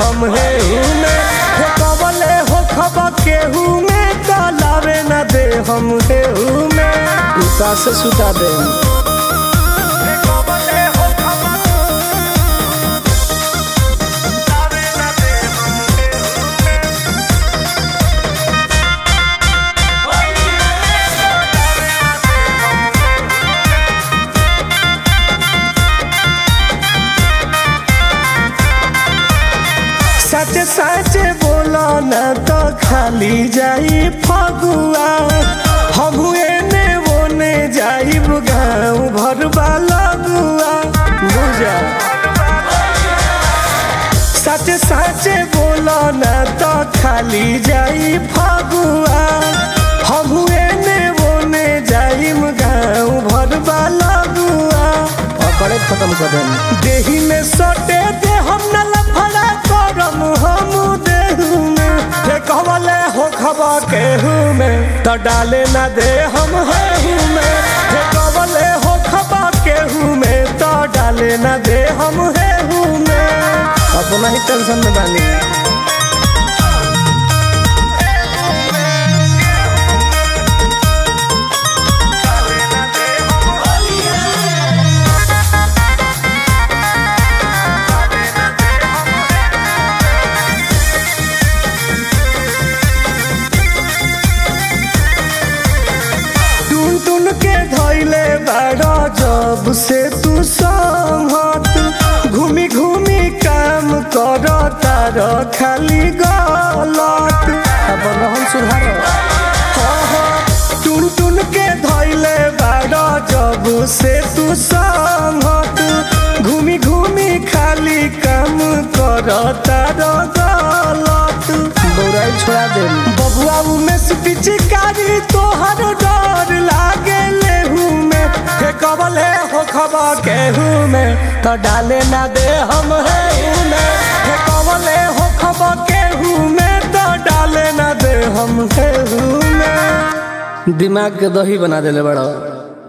हम हेहू में हे कबले हो खबा केहू में कलावे न दे हम हेहू में उता से सुता दे हे कबले हो खबा लावे न दे हम हेहू में सच सच बोला न तो खाली जाई फगुआ हम एने ओने जाइब गाँव भर लगुआ बुझा सच सच बोला न तो खाली जाई फगुआ हम एने ओने जाइब गाँव भर लगुआ पकड़े खत्म कर देम देही में सटे दे हम न लफड़ा करम हम देहू में हे कहवले हो खबा केहू में त डाले न दे हम हेहू में हे कहवले हो खबा केहू में त डाले न दे हम हेहू में अपना ही टेंशन में बानी टुन टुन के धैले बड़ा जब से तू संगत घूमी घूमी काम कर तार खाली गलत अपन हम सुधार टुन टुन के धैले बड़ा जब से तू संगत घूमी घूमी खाली काम कर तार गलत बौराई छोड़ा दे बबुआ में से पिचकारी तोहर डर लागे लेहू में हे कबले हो खबा केहू में तो डाले ना दे हम हेहू में हे कबले हो खबा केहू में तो डाले ना दे हम हेहू में दिमाग के दही बना देले बड़ा